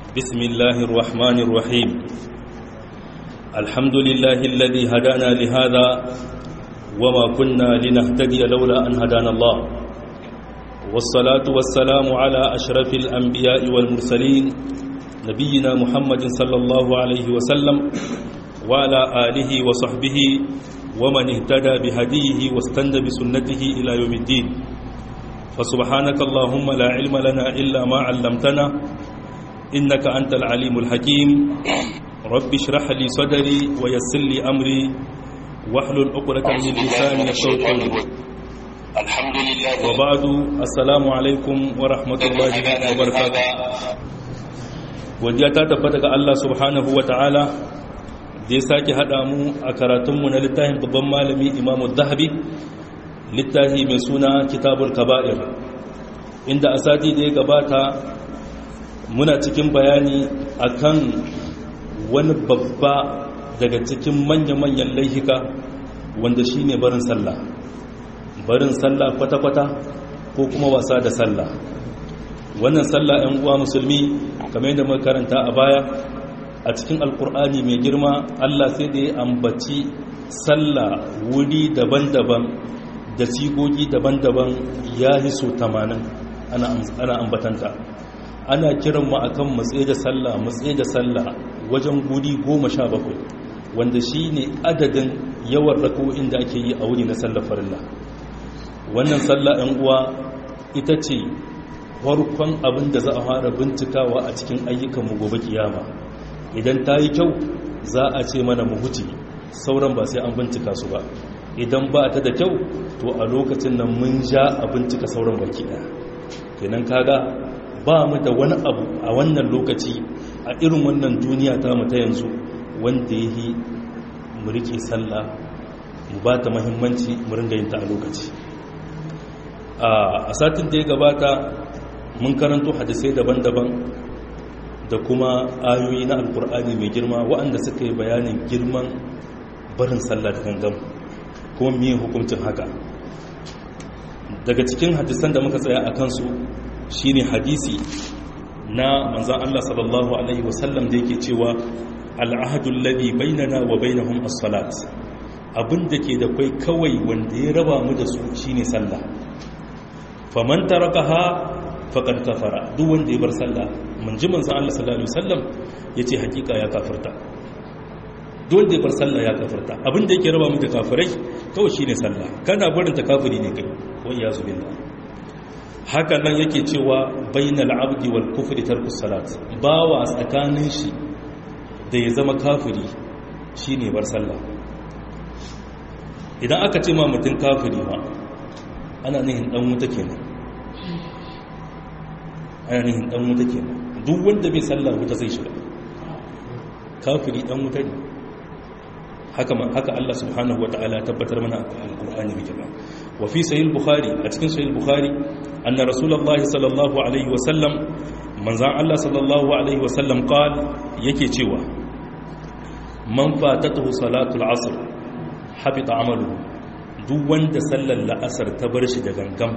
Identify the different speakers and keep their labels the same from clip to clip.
Speaker 1: بسم الله الرحمن الرحيم الحمد لله الذي هدانا لهذا وما كنا لنهتدي لولا أن هدانا الله والصلاة والسلام على أشرف الأنبياء والمرسلين نبينا محمد صلى الله عليه وسلم وعلى آله وصحبه ومن اهتدى بهديه واستنى بسنته إلى يوم الدين فسبحانك اللهم لا علم لنا إلا ما علمتنا إنك أنت العليم الحكيم رب اشرح لي صدري ويسر لي أمري واحلل عقدة من لساني يفقهوا قولي
Speaker 2: الحمد لله
Speaker 1: وبعد السلام عليكم ورحمة الله وبركاته godiya ta tabbata ga Allah subhanahu wa ta'ala da ya sake haɗa mu a karatunmu na littafin babban malami imamu zahabi littafi mai suna kitabul kaba'ir inda a sati da ya gabata muna cikin bayani akan wani babba daga cikin manya-manyan laihika wanda shi ne barin sallah barin sallah kwata-kwata ko kuma wasa da sallah wannan sallah 'yan uwa musulmi kamar yadda muka karanta a baya a cikin alkur'ani mai girma allah sai da ya ambaci sallah wuri daban-daban da sigogi daban-daban ya yi so 80 ana ambatanta ana kiran mu akan matsaye da sallah matsaye da sallah wajen guri 17 wanda shi ne adadin yawan rako'in da ake yi a wuri na sallar farilla wannan sallah 'yan uwa ita ce farkon abin da za a fara bincikawa a cikin ayyukanmu gobe kiyama idan ta yi kyau za a ce mana mu huce sauran ba sai an bincika su ba idan ba ta da kyau to a lokacin nan mun ja a bincika sauran baki ɗaya kenan kaga ba mu da wani abu a wannan lokaci a irin wannan duniya ta mu ta yanzu wanda ya yi mu rike sallah mu ba ta mahimmanci mu ringa yin ta a lokaci a satin da ya gabata mun karanto hadisai daban-daban da kuma ayoyi na alkur'ani mai girma waɗanda suka yi bayanin girman barin sallah da gangan kuma miye hukuncin haka daga cikin hadisan da muka tsaya a kansu shine hadisi na manzan Allah sallallahu alaihi wasallam da yake cewa al'ahadul ladhi bainana wa bainahum as-salat abin da ke da kai kawai wanda ya raba mu da su shine sallah faman tarakaha faqad kafara duk wanda ya bar sallah mun ji manzon Allah sallallahu alaihi wasallam yace hakika ya kafirta duk wanda ya bar sallah ya kafirta abin da yake raba mu da kafirai kawai shine sallah kana barin ta kafiri ne kai wa iyazu billah haka nan yake cewa bainal abdi wal kufri tarkus salat bawa tsakanin shi da ya zama kafiri shine bar sallah idan aka ce ma mutum kafiri ma ana nihin dan wuta kenan ana nihin dan wuta kenan duk wanda bai sallah wuta zai shiga kafiri dan wuta ne haka haka Allah subhanahu wataala ya tabbatar mana a alqur'ani mai girma wa fi sahih bukhari a cikin sahih bukhari anna rasulullahi sallallahu alaihi wasallam manzan Allah sallallahu alaihi wasallam qal yake cewa man fatatuhu salatul asr habita amaluhu duk wanda sallar la'asar ta bar shi da gangan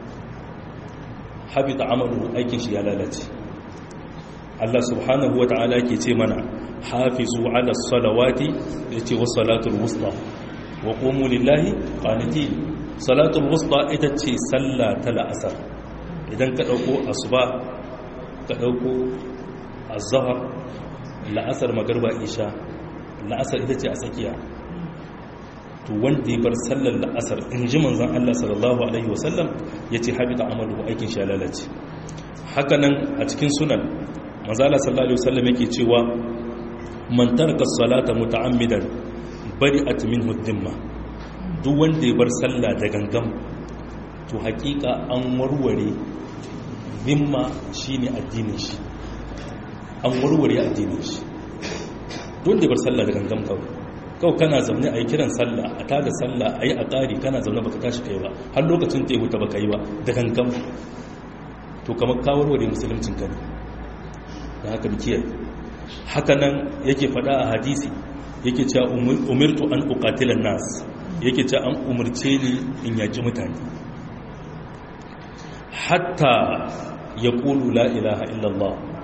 Speaker 1: habita amaluhu aikin shi ya lalace Allah subhanahu wa ta'ala ke ce mana hafizu ala salawati yace was salatul wusta wa qumu lillahi qanitin salatul wusta ita ce sallah ta la'asar idan ka dauko asuba ka dauko azhar la'asar magarba isha la'asar ita ce a tsakiya to wanda ya bar sallar la'asar in ji manzan Allah sallallahu Alaihi wasallam ya ce habita amalu aikin shi lalace hakanan a cikin sunan manzala sallallahu Alaihi wasallam yake cewa man tarka salata muta'ammidan bari at min huddimma duk wanda ya bar sallah da gangam to hakika an warware zimma shine addinin shi an warware addinin shi duk wanda ya bar sallah da gangam kawai kawai kana zaune a yi kiran sallah a tada sallah a yi a ƙari kana zaune baka tashi kai ba har lokacin ta yi wuta baka yi ba da gangan to kamar kawarware musuluncin ka ne da haka bikiyar haka nan yake faɗa a hadisi yake cewa umirtu an uqatilan nas yake cewa an umarce ni in yaki mutane hatta ya ƙulu la ilaha illallah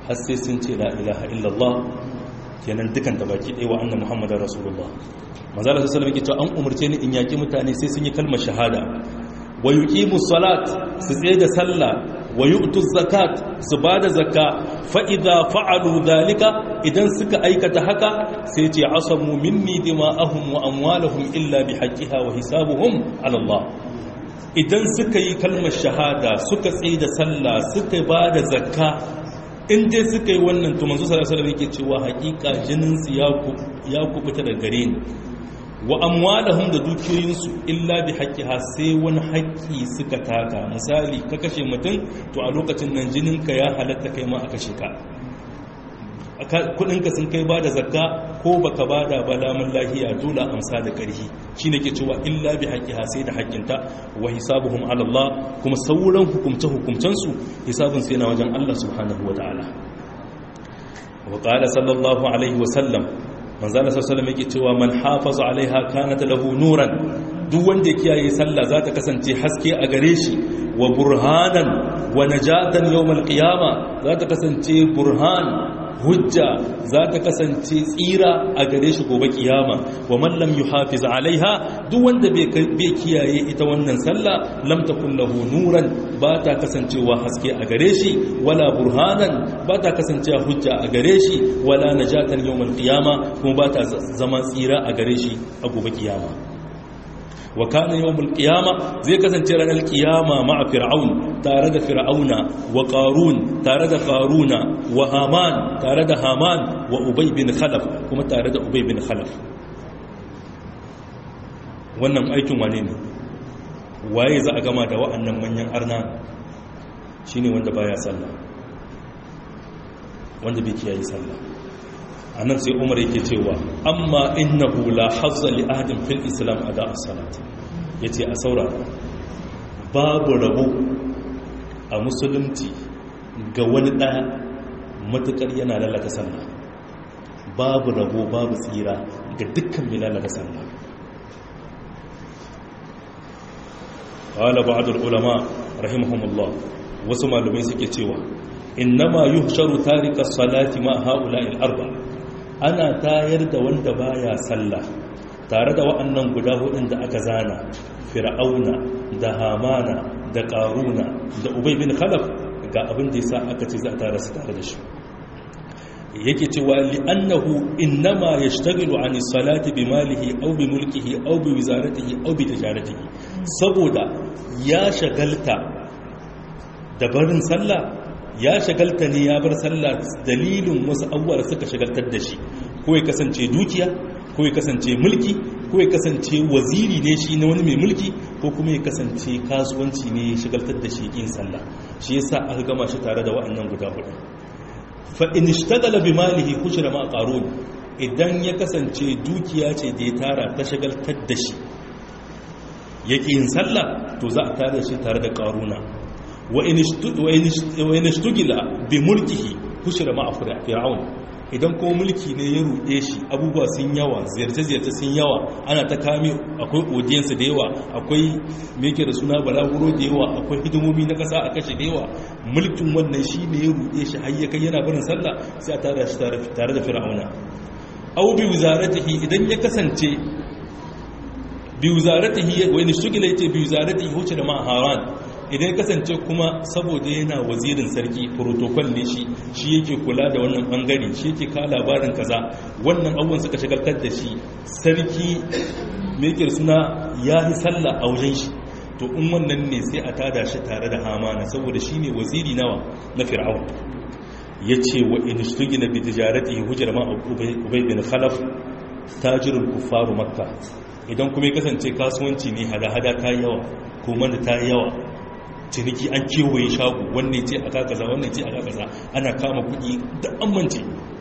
Speaker 1: har sai sun ce la ilaha illallah kenan dukan da baki ɗaya wa annan muhammadar rasulullah manzala su salama ke cewa an umarce ni in yaƙi mutane sai sun yi kalmar shahada wa yuqimu salat su tsaye da sallah wa yu'tu zakat su bada zakka fa idza fa'alu dhalika idan suka aikata haka sai ce asamu minni dima'ahum wa amwaluhum illa bihaqqiha wa hisabuhum ala Allah idan suka yi kalmar shahada suka tsaye da sallah suka bada zakka in dai suka yi wannan to manzo sallallahu alaihi wasallam yake cewa hakika jinin su ya kubuta da gare ni wa amwalahum da dukiyoyinsu illa bi haqqiha sai wani haƙƙi suka taka misali ka kashe mutum to a lokacin nan jininka ya halatta kai ma a kashe ka kudinka sun kai bada zakka ko baka bada ba lamun lahiya dole amsa da ƙarfi shine ke cewa illa bi haqqiha sai da haƙƙinta wa hisabuhum ala Allah kuma sauran hukumce hukumcen su hisabun su yana wajen Allah subhanahu wa ta'ala wa qala sallallahu alaihi wa sallam manzo Allah sallallahu alaihi yake cewa man hafaza alaiha kanat lahu nuran duk wanda ya kiyaye sallah za ta kasance haske a gare shi wa burhanan wa najatan yawmal qiyama za ta kasance burhan hujja za ta kasance tsira a gare shi gobe kiyama wa man lam yuhafiz alaiha duk wanda bai kiyaye ita wannan sallah lam takun lahu nuran ba ta kasancewa haske a gare shi wala burhanan ba ta kasancewa hujja a gare shi wala najatan yawmal qiyama kuma ba ta zama tsira a gare shi a gobe kiyama wa kana yawmul qiyama zai kasance ranar qiyama ma'a fir'aun tare da fir'auna wa qarun tare da qaruna wa haman tare da haman wa ubay bin khalaf kuma tare da ubay bin khalaf wannan aikin wane ne waye za a gama da wa'annan manyan arna shine wanda baya sallah wanda bai kiyaye sallah a nan sai umar yake cewa amma innahu la hazza li ahadin fil islam ada as-salat yace a saurara babu rabo a musulunci ga wani ɗaya matukar yana lalata sallah babu rabo babu tsira ga dukkan mai lalata sallah qala ba'd al-ulama rahimahumullah wasu malumai suke cewa innama yuhsharu tarika as-salati ma ha'ula'il arba' ana tayar da wanda baya sallah tare da wa'annan guda hudun da aka zana fir'auna da hamana da qaruna da ubay bin khalaf ga abin da yasa aka ce za a tare su tare da shi yake cewa li'annahu innama yashtaghilu 'ani salati bi malihi aw bi mulkihi aw bi wizaratihi aw bi tijaratihi saboda ya shagalta da barin sallah ya shagalta ne ya bar sallah dalilin wasu abubuwa suka shagaltar da shi ko ya kasance dukiya ko ya kasance mulki ko ya kasance waziri ne shi na wani mai mulki ko kuma ya kasance kasuwanci ne ya shagaltar da shi yin sallah shi yasa aka gama shi tare da wa'annan guda hudu fa in ishtagala bi malihi kushra ma qarun idan ya kasance dukiya ce da ya tara ta shagaltar da shi yake yin sallah to za a tare shi tare da qaruna wa in ishtugila bi mulkihi kushira ma fir'aun idan kuma mulki ne ya ruɗe shi abubuwa sun yawa ziyarce-ziyarce sun yawa ana ta kame akwai odiyansa da yawa akwai meke da suna balaguro da yawa akwai hidimomi na ƙasa a kashe da yawa mulkin wannan shi ne ya ruɗe shi har ya kai yana barin sallah sai a tare shi tare da fir'auna au bi wuzaratihi idan ya kasance bi wuzaratihi wa in ishtugila yace bi wuzaratihi huce da ma haran idan kasance kuma saboda yana wazirin sarki protocol ne shi shi yake kula da wannan bangare shi yake ka labarin kaza wannan abubuwan suka shagaltar da shi sarki mai yake suna ya yi sallah a wajen shi to in wannan ne sai a tada shi tare da hamana saboda shi ne waziri nawa na fir'aun ya ce wa in shtugina bi tijarati hujjar ma ubay bin khalaf tajirul kuffaru makka idan kuma ya kasance kasuwanci ne hada-hada ta yawa kuma da ta yawa ciniki an kewaye shago wannan ce aka kaza wannan ce aka kaza ana kama kuɗi da amince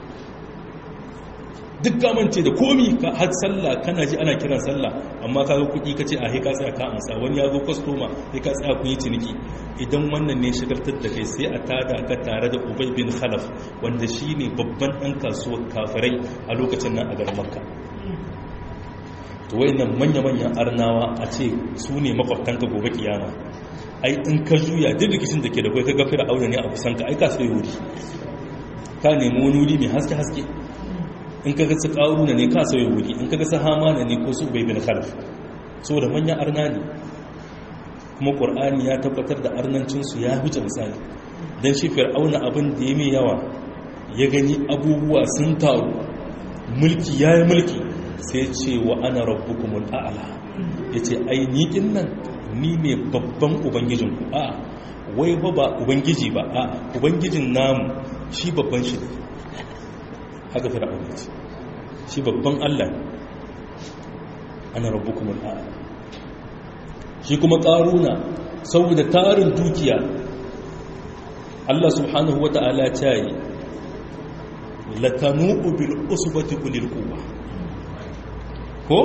Speaker 1: duk kamance da komi ka har sallah kana ji ana kiran sallah amma ka ga kuɗi ka ce a ka tsaya ka amsa wani ya zo kwastoma sai ka tsaya kun yi ciniki idan wannan ne shigartar da kai sai a tada ka tare da ubay bin khalaf wanda shine babban ɗan kasuwar kafirai a lokacin nan a garin makka to wayannan manya-manyan arnawa a ce su ne makwabtanka gobe kiyama ai in ka juya duk rikicin da ke da kai ka gafira aure ne a kusan ka ai ka sai wuri ka nemi wani wuri mai haske-haske in ka gasa ƙaruna ne ka sauya wuri in ka gasa hamana ne ko su bai bin khalif saboda manyan arna ne kuma ƙur'ani ya tabbatar da arnancinsu ya huce misali don shi fir'auna abin da ya mai yawa ya gani abubuwa sun taru mulki ya yi mulki sai ce wa ana rabbukumul a'ala ya ce ai ni nan ni ne babban ubangijinku a wai ba ba ubangiji ba a ubangijin namu shi babban shi ne haka fir'auna ce shi babban allah ana rabbukumul a'ala shi kuma ƙaruna saboda tarin dukiya Allah subhanahu wa ta'ala ta yi latanu'u bil usbati ulil quwwa ko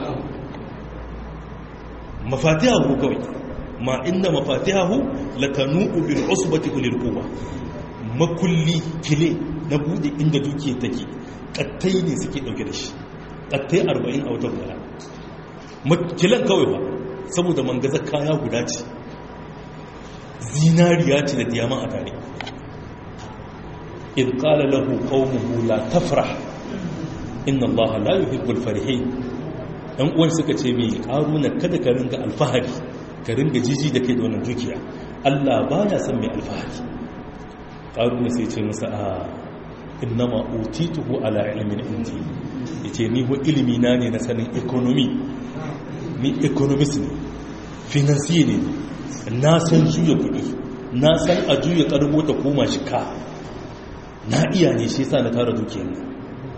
Speaker 1: mafatihahu kawai ma inna mafatihahu latanu'u bil usbati ulil quwwa makulli kile na bude inda dukiya take kattai ne suke dauke da shi kattai 40 a wata guda kilan kawai ba saboda mangaza kaya guda ce zinariya ce da diyaman a tare in kala lahu qawmuhu la tafrah inna allaha la yuhibbul farihin dan uwan suka ce mai karuna kada ka ringa alfahari ka ringa jiji da kai da wannan dukiya Allah baya son mai alfahari karuna sai ce masa a innama utituhu ala ilmin indi yace ni ho ilimi na ne na sanin economy ni economist ne financier ne na san juya kudi na san a juya karbo ta koma shi ka na iya ne shi sa na tara dukiyar nan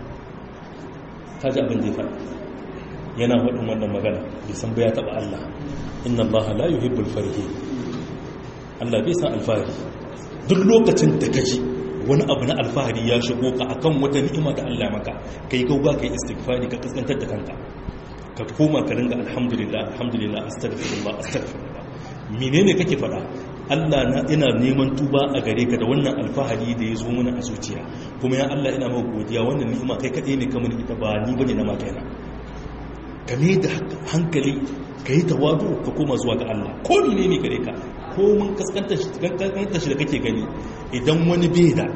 Speaker 1: ta ji abin da ya faɗa yana faɗin wannan magana bai san ba ya taɓa Allah inna Allah la yuhibbul farihi Allah bai san alfahari duk lokacin da kaji wani abu na alfahari ya shigo ka akan wata ni'ima da Allah maka kai gauga kai istighfari ka kaskantar da kanka ka koma ka ringa alhamdulillah alhamdulillah astaghfirullah astaghfirullah menene kake fada Allah na ina neman tuba a gare ka da wannan alfahari da ya zo mana a zuciya kuma ya Allah ina maka godiya wannan ni'ima kai kadai ne kamar ita ba ni bane na maka yana ka ne da hankali ka yi tawadu ka koma zuwa ga Allah ko ne ne gare ka ko mun kaskanta shi da kake gani idan wani bai da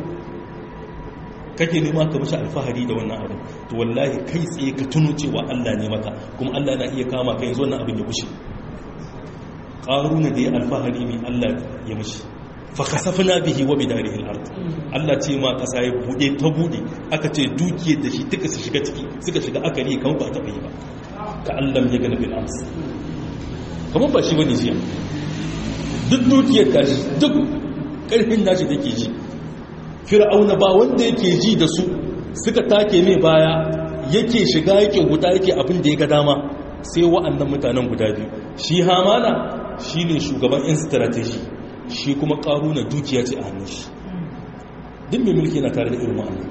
Speaker 1: kake nema ka mishi alfahari da wannan abin to wallahi kai tsaye ka tuno cewa Allah ne maka kuma Allah na iya kama ka yanzu wannan abin ya kushe qaruna da ya alfahari ne Allah ya mishi fa khasafna bihi wa bidarihi al-ard Allah ce ma kasa ya bude ta bude aka ce dukiyar da shi duka su shiga ciki suka shiga akari kamar ba ta yi ba ka Allah ya gana bil ams kamar ba shi bane jiya duk dukiyar tashi duk karfin nashi take ji fir'auna ba wanda yake ji da su suka take mai baya yake shiga yake huta yake abin da ya ga dama sai wa'annan mutanen guda biyu shi hamana shine shugaban in strategy shi kuma karuna dukiya ce a hannun shi duk mai mulki na tare da irin wa'annan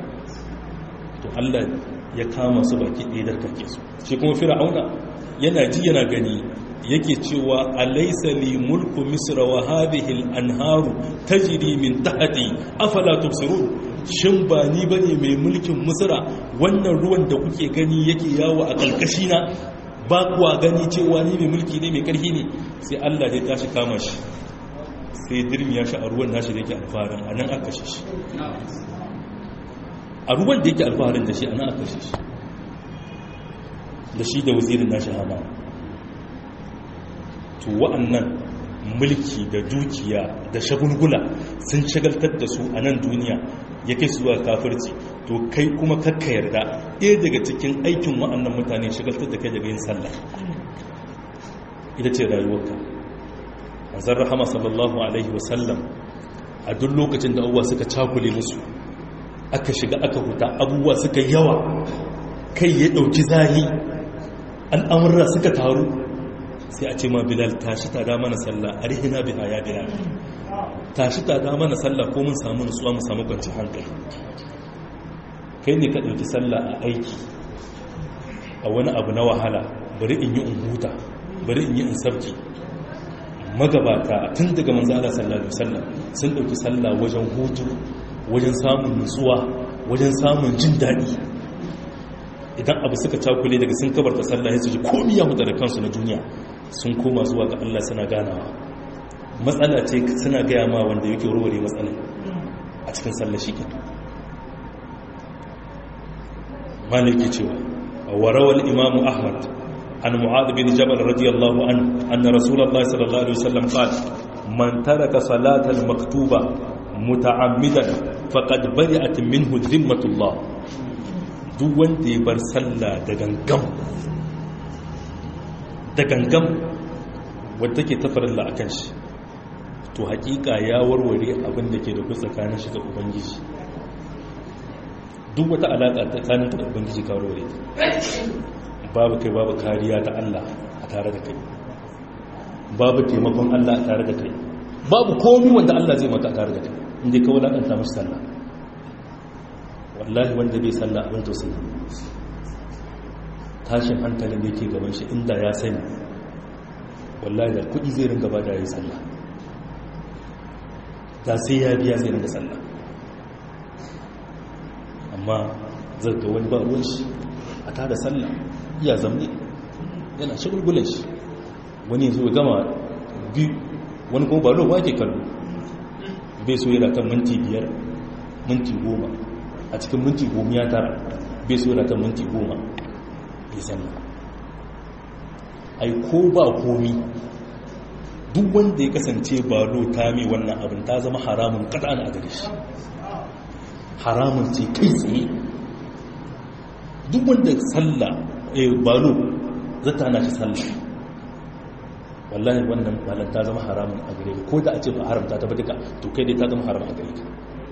Speaker 1: to Allah ya kama su baki ɗaya da kake su shi kuma fir'auna yana ji yana gani yake cewa alaysa li mulku misra wa hadhihi al-anharu tajri min tahti afala tubsirun shin ba ni bane mai mulkin misra wannan ruwan da kuke gani yake yawo a kalkashi na ba kuwa gani cewa ni mai mulki ne mai karfi ne sai Allah ya tashi kama shi sai dirmi ya sha a ruwan nashi da yake alfaharin anan aka kashe shi a ruwan da yake alfaharin da shi anan aka kashe shi da shi da wazirin nashi hama to wa'annan mulki da dukiya da shagulgula sun shagaltar da su a nan duniya ya kai su zuwa kafirci to kai kuma kakka yarda ɗaya daga cikin aikin wa'annan mutane shagaltar da kai daga yin sallah ita ce rayuwarka azar rahama sallallahu alaihi wasallam a duk lokacin da abubuwa suka cakule musu aka shiga aka huta abubuwa suka yawa kai ya ɗauki zahi al'amurra suka taru sai a ce ma bilal tashi ta da mana sallah a rihina biha ya bilal tashi ta da mana sallah ko mun samu nutsuwa mu samu kwanci hankali kai ne ka ɗauki sallah a aiki a wani abu na wahala bari in yi in huta bari in yi in sabki magabata tun daga manzo Allah sallallahu alaihi wasallam sun ɗauki sallah wajen hutu wajen samun nutsuwa wajen samun jin daɗi idan abu suka cakule daga sun kabarta sallah ya su ji komi ya huta da kansu na duniya sun koma zuwa ga Allah suna ganawa matsala ce suna gaya ma wanda yake warware matsala a cikin sallah shi ke maliki cewa warawal imamu ahmad an mu'adh bin jabal radiyallahu anhu anna rasulullahi sallallahu alaihi wasallam qala man taraka salatal maktuba muta'ammidan faqad bari'at minhu dhimmatullah duk wanda ya bar sallah da gangam da gangam wadda take tafarilla akan shi to hakika ya warware abin da ke da ku tsakanin shi da ubangiji duk wata alaƙa tsakanin da ubangiji ka warware babu kai babu kariya ta Allah a tare da kai babu taimakon Allah a tare da kai babu komi wanda Allah zai maka a tare da kai inda ka wulaƙanta mashi sallah wallahi wanda bai sallah abin tausayi tashin hankalin da yake gaban shi inda ya sani wallahi da kuɗi zai ringa ba da yi sallah da sai ya biya zai ringa sallah amma zai ga wani ba ruwan shi a tada sallah iya zamne yana shagulgulan shi wani yanzu ya gama biyu wani kuma ba ruwa ke kallo bai so yana kan minti biyar minti goma a cikin minti goma ya tara bai so yana kan minti goma ya sallah ai ko ba komi duk wanda ya kasance balo ta mai wannan abin ta zama haramun kaɗan a gare shi haramun ce kai tsaye duk wanda salla balo zata na shi salla wallahi wannan balan ta zama haramun a gare ko da a ce ba haramta ta ba duka to kai dai ta zama haram a gare ka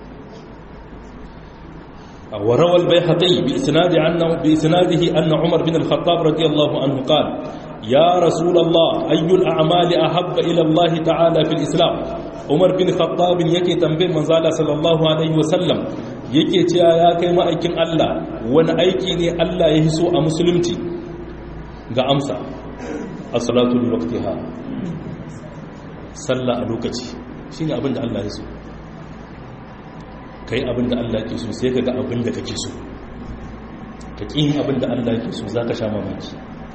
Speaker 1: وروى البيهقي بإسناد عنه بإسناده أن عمر بن الخطاب رضي الله عنه قال يا رسول الله أي الأعمال أحب إلى الله تعالى في الإسلام عمر بن الخطاب يكي تنبيه من زال صلى الله عليه وسلم yake cewa ya kai ma'aikin Allah wani aiki ne Allah ya hiso a musulunci ga amsa as-salatu li waqtiha sallah a lokaci shine abin da Allah ya so kai abin da Allah ke so sai ka ga abin da kake so ka ƙin abin da Allah ke so za ka sha mamaki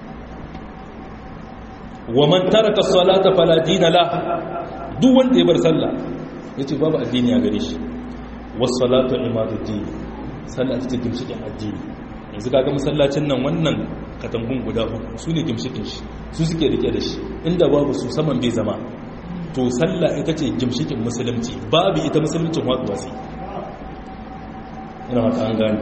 Speaker 1: wa man taraka salata fala dina la duk wanda ya bar sallah yace babu addini a gare shi was salatu imaduddin sallah ita ce gimshikin addini yanzu kaga masallacin nan wannan katangun guda uku su ne gimshikin shi su suke rike da shi inda babu su saman bai zama to sallah ita ce gimshikin musulunci babu ita musuluncin watsuwa sai ina haka an gani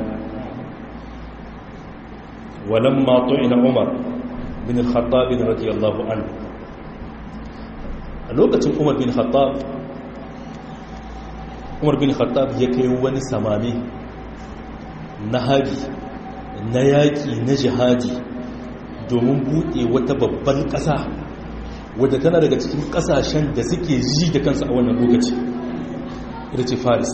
Speaker 1: walamma tu'ina umar bin al-khattab radiyallahu anhu a lokacin umar bin khattab umar bin khattab ya kai wani samami na hari na yaƙi na jihadi domin buɗe wata babban ƙasa wadda tana daga cikin ƙasashen da suke ji da kansu a wannan lokaci ita ce faris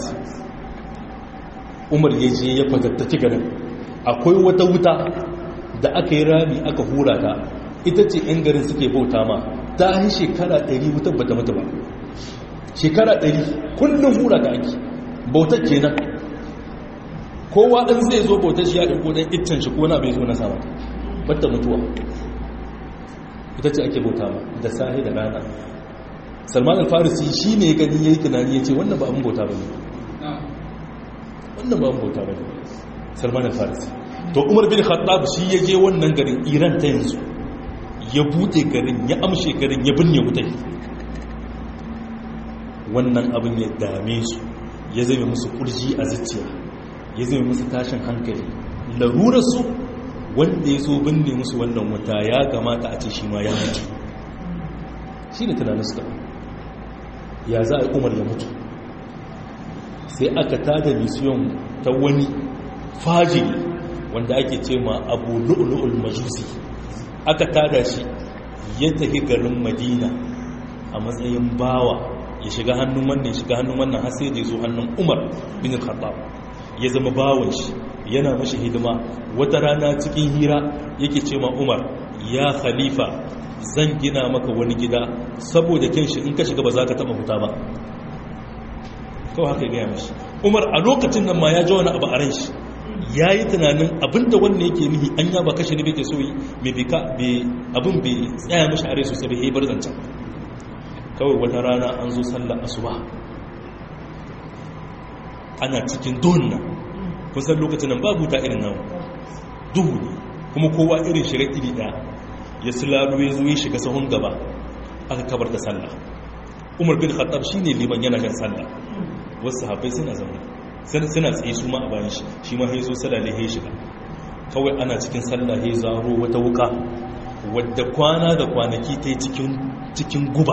Speaker 1: umar ya je ya fatattaki garin akwai wata wuta da aka yi rami aka hura ta ita ce 'yan garin suke bauta ma ta yi shekara 100 wutar bata mutu ba shekara 100 kullum hura ta ake bautar kenan kowa ɗan zai zo bautar shi ya ɗauko ɗan iccen shi ko na bai zo na sama bata mutuwa ita ce ake bauta ma da sahi da rana salman al-farisi shi ne gani ya yi tunani ya ce wannan ba abin bauta ba ne wannan ba bauta ba ne salman al-farisi to umar bin khattab shi ya je wannan garin iran ta yanzu ya bude garin ya amshe garin ya binne wutai wannan abin ya dame su ya zame musu kurji a zuciya ya zame musu tashin hankali larurarsu wanda ya zo binne musu wannan wuta ya kamata a ce shi ma ya mutu shi ne tunanin suka ya za a yi umar ya mutu sai aka tada misiyon ta wani fajiri wanda ake ce ma abu lu'lu'ul majusi aka tada shi ya tafi garin madina a matsayin bawa ya shiga hannun wannan ya shiga hannun wannan har sai da ya zo hannun umar bin khattab ya zama bawan shi yana mashi hidima wata rana cikin hira yake ce ma umar ya khalifa zan gina maka wani gida saboda kyan shi in ka shiga ba za ka taba huta ba kawai haka ya gaya mashi umar a lokacin nan ma ya ji wani abu a ran shi ya yi tunanin abinda wannan yake nihi an ya ba kashe ne bai ke so yi mai bika abin bai tsaya mashi a rai sosai bai yi bar zancen kawai wata rana an zo sallar asuba ana cikin donna kusan lokacin nan babu ta irin nan duhu ne kuma kowa irin shiga iri ɗaya ya silalo ya zo ya shiga sahun gaba aka kabar da sallah umar bin khattab shine liman yana kan sallah wasu sahabbai suna zaune suna tsaye su ma a bayan shi shi ma ya zo sallah ya shiga kawai ana cikin sallah ya zaro wata wuka wadda kwana da kwanaki ta yi cikin guba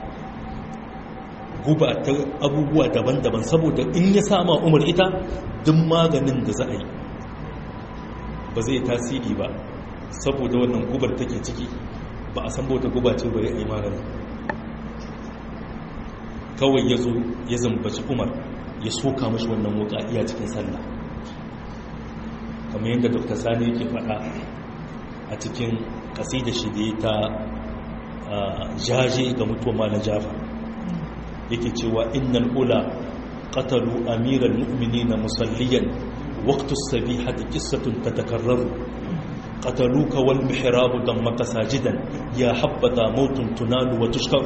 Speaker 1: guba ta abubuwa daban-daban saboda in ya sama umar ita duk maganin da za a yi ba zai tasiri ba saboda wannan gubar take ciki ba a san bauta guba ce bari a yi maganin kawai ya zo ya zambaci umar ya soka mashi wannan wuka iya cikin sallah kamar yadda dr sani yake faɗa a cikin kasida shi da ta jaje ga mutuwa malam jafar yake cewa innal ula qatalu amiral mu'minina musalliyan waqtu as-sabihati qissatun tatakarraru qataluka wal mihrabu dammaka sajidan ya habbata mautun tunalu wa tushkaru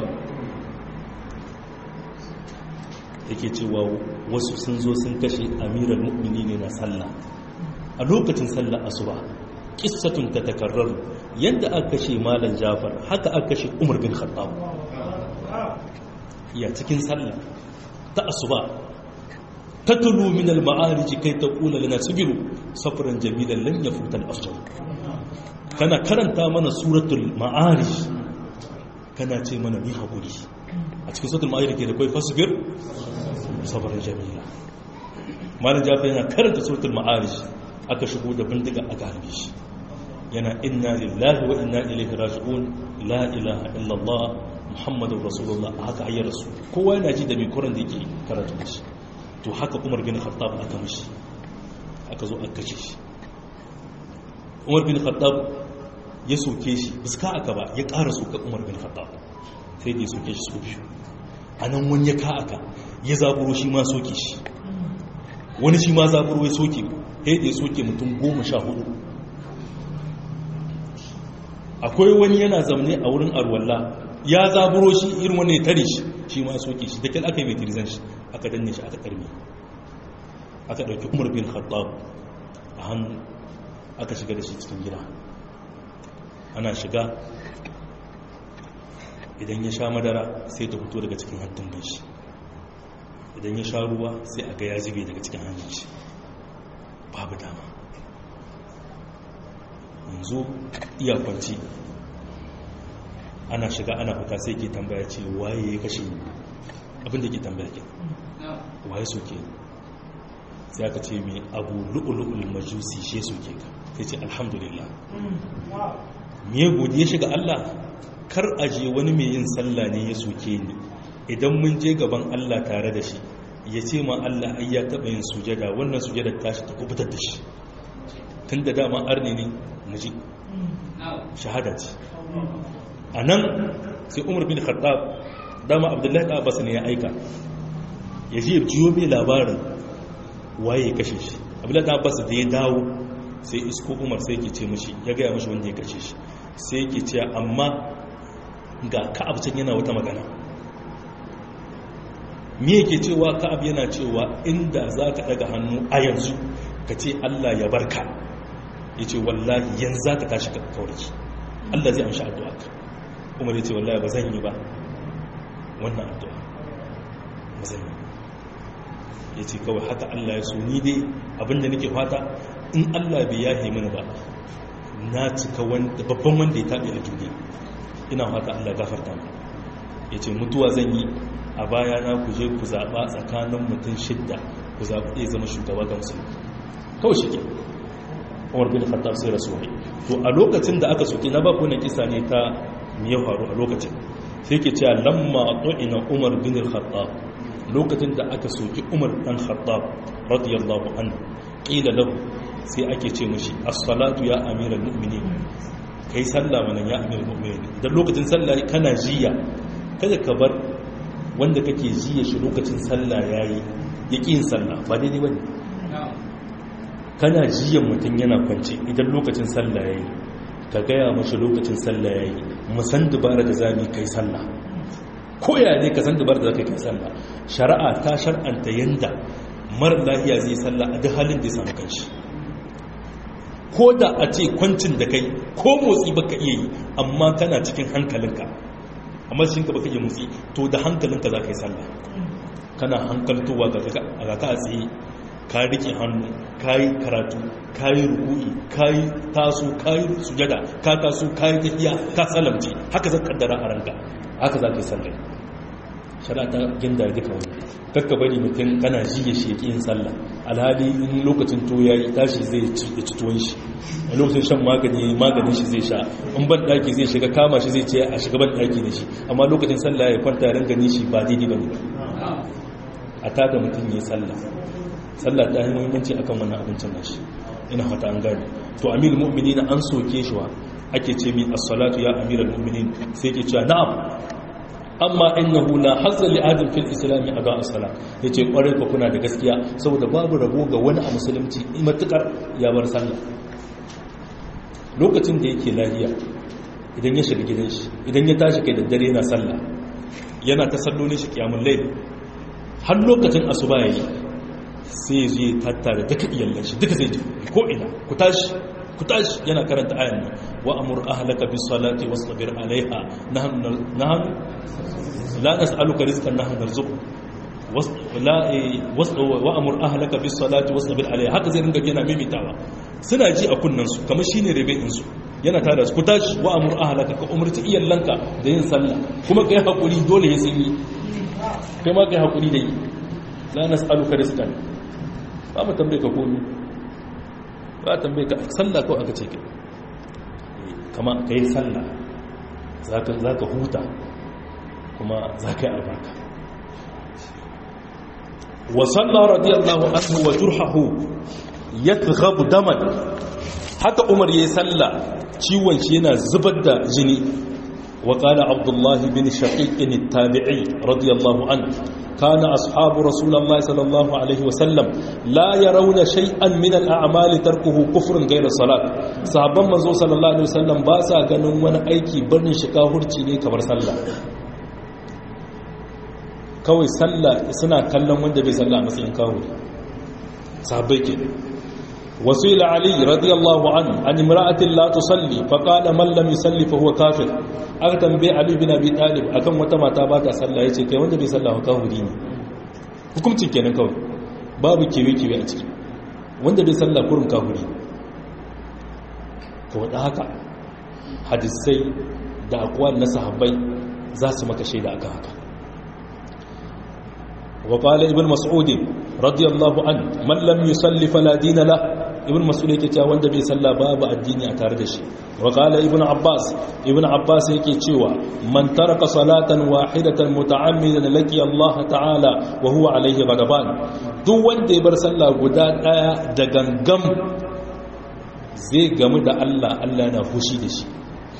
Speaker 1: yake cewa wasu sun zo sun kashe amiral mu'minina na sallah a lokacin sallar asuba qissatun tatakarraru yadda aka kashe malam jafar haka aka kashe umar bin khattab ya cikin sallah ta asuba tatlu min al-ma'arij kai taqula lana sabiru safran jamilan lan yafuta al-afjar kana karanta mana suratul ma'arij kana ce mana ni hakuri a cikin suratul ma'arij ke da kai fasbir safran jamila malam jafar yana karanta suratul ma'arij aka shigo da bindiga a garbe shi yana inna lillahi wa inna ilaihi raji'un la ilaha illallah muhammadun rasulullah haka ayyar rasu kowa yana ji da mai kuran da yake karatu da shi to haka umar bin khattab aka mishi aka zo aka kace shi umar bin khattab ya soke shi biska aka ba ya ƙara soka umar bin khattab sai da ya soke shi so biyu a nan wani ya ka aka ya zaburo shi ma soke shi wani shi ma zaburo ya soke sai da ya soke mutum goma sha hudu akwai wani yana zamne a wurin arwalla ya zaburo shi irin wani ya tare shi shi ma soke shi da kyan aka yi mai tirizan shi aka danne shi aka karmi aka ɗauki umar bin khattab a hannu aka shiga da shi cikin gida ana shiga idan ya sha madara sai ta fito daga cikin hantun bin shi idan ya sha ruwa sai a ga ya zube daga cikin hannun shi babu dama yanzu iya kwanci ana shiga ana fita sai ke tambaya ce waye ya kashe abinda ke tambaya ke waye soke sai aka ce mai abu lu'ulu'ul majusi she soke ka sai ce alhamdulillah me godiya shiga Allah kar aje wani mai yin sallah ne ya soke ni idan mun je gaban Allah tare da shi ya ce ma Allah ai ya taɓa yin sujada wannan sujada tashi ta kubutar da shi tun da dama arni ne muji shahada ce a nan sai umar bin khattab dama abdullahi da abbas ne ya aika ya ji jiyo mai labarin waye ya kashe shi abdullahi da abbas da ya dawo sai isko umar sai ke ce mashi ya gaya mashi wanda ya kashe shi sai ke ce amma ga ka'ab can yana wata magana me yake cewa ka'ab yana cewa inda za ka daga hannu a yanzu ka ce allah ya barka ya ce wallahi yanzu za ka tashi ka kawarki allah zai amshi addu'a ka umar ya ce wallahi ba zan yi ba wannan addu'a ba zan yi ya ce kawai haka allah ya so ni dai abinda nake fata in allah bai yahe mini ba na cika babban wanda ya taɓe a duniya ina fata allah gafarta mu ya ce mutuwa zan yi a baya na ku je ku zaɓa tsakanin mutum shidda ku zaɓi ɗaya zama shugaba ga musulmi kawai shi ke umar bin khattab sai rasu wani to a lokacin da aka soke na baku na kisa ne ta me ya faru a lokacin sai ke cewa lamma ina umar bin khattab lokacin da aka soki umar dan khattab radiyallahu anhu qila lahu sai ake ce mishi as-salatu ya amiral mu'minin kai sallah mana ya amiral mu'minin dan lokacin sallah kana jiya kada ka bar wanda kake jiya shi lokacin sallah yayi yaki yin sallah ba daidai bane kana jiyan mutum yana kwance idan lokacin sallah yayi ka gaya mashi lokacin sallah yayi musan dubara da zami kai sallah koya ne ka san dubara da zaka kai sallah shari'a ta shar'anta yanda mara lafiya zai sallah a duk halin da ya samu kanshi ko da a ce kwancin da kai ko motsi baka iya yi amma kana cikin hankalinka amma shi ka baka iya motsi to da hankalinka za ka yi sallah kana hankaltowa ga ka a tsaye ka rike hannu ka yi karatu ka yi ruku'i ka yi taso ka yi sujada ka taso ka yi tafiya ka salamce haka zan kaddara a ranka haka za ka yi sallah shari'a ta ginda duka wani kakka bari mutum kana ji ya sheki yin sallah alhali in lokacin to ya yi tashi zai ci tuwon shi a lokacin shan magani maganin shi zai sha in ban daki zai shiga kama shi zai ce a shiga ban daki da shi amma lokacin sallah ya kwanta ya gani shi ba daidai ba ne a tada mutum ya yi sallah sallah ta yi muhimmanci akan wannan abincin nashi ina fata an gane to amil mu'minin an soke shi wa ake ce mi as-salatu ya amiral mu'minin sai ke cewa na'am amma innahu la hazza li adam fil islam ada as-salat yace kware ko kuna da gaskiya saboda babu rabo ga wani a musulunci matukar ya bar sallah lokacin da yake lafiya idan ya shiga gidan shi idan ya tashi kai da dare yana sallah yana ta sallolin shi kiyamul layl har lokacin asuba yayi sai zai tattara duka iyallan shi duka zai ji ko ina ku tashi ku tashi yana karanta ayan nan wa amur ahlaka bis salati wasbir alaiha nahnu nahnu la nas'aluka rizqan nahnu narzuqu la wa amur ahlaka bis salati wasbir alaiha haka zai ringa yana mimitawa suna ji a kunnan su kamar shine rebe'in su yana tada su ku tashi wa amur ahlaka ka umurci iyallanka da yin sallah kuma kai hakuri dole ya sun yi kai ma kai hakuri da yi la nas'aluka rizqan ba mu tambaye ka komi ba tambaye ka sallah ko aka ce ke kama ka yi sallah za ka huta kuma za ka yi albarka wa sallah radiyallahu anhu wa jurhahu yatghabu daman haka umar yayi sallah ciwon shi yana zubar da jini wa qala abdullah bin shaqiq at-tabi'i radiyallahu anhu كان أصحاب رسول الله صلى الله عليه وسلم لا يرون شيئا من الأعمال تركه كفر غير الصلاة صحابا منزو صلى الله عليه وسلم باسا ganin wani aiki birnin shiga hurci ne kamar sallah kawai sallah suna kallon wanda bai sallah a matsayin kawo sahabbai ke وسئل علي رضي الله عنه عن امرأة لا تصلي فقال من لم يصلي فهو كافر aka tambaye Ali bin Abi Talib akan wata mata ba ta sallah yace kai wanda bai sallah ka huri ne hukuncin kenan kawai babu kewe kewe a ciki wanda bai sallah kurum ka huri to da haka hadisai da aqwal na sahabbai za su maka shaida akan haka wa qala ibn mas'ud radiyallahu an man lam yusalli fala dina la ibn mas'ud yake cewa wanda bai salla babu addini a tare da shi wa qala ibn abbas ibn abbas yake cewa man taraka salatan wahidatan muta'ammidan laki Allah ta'ala wa huwa alayhi ghadaban duk wanda ya bar sallah guda daya da gangam zai gamu da Allah Allah yana fushi da shi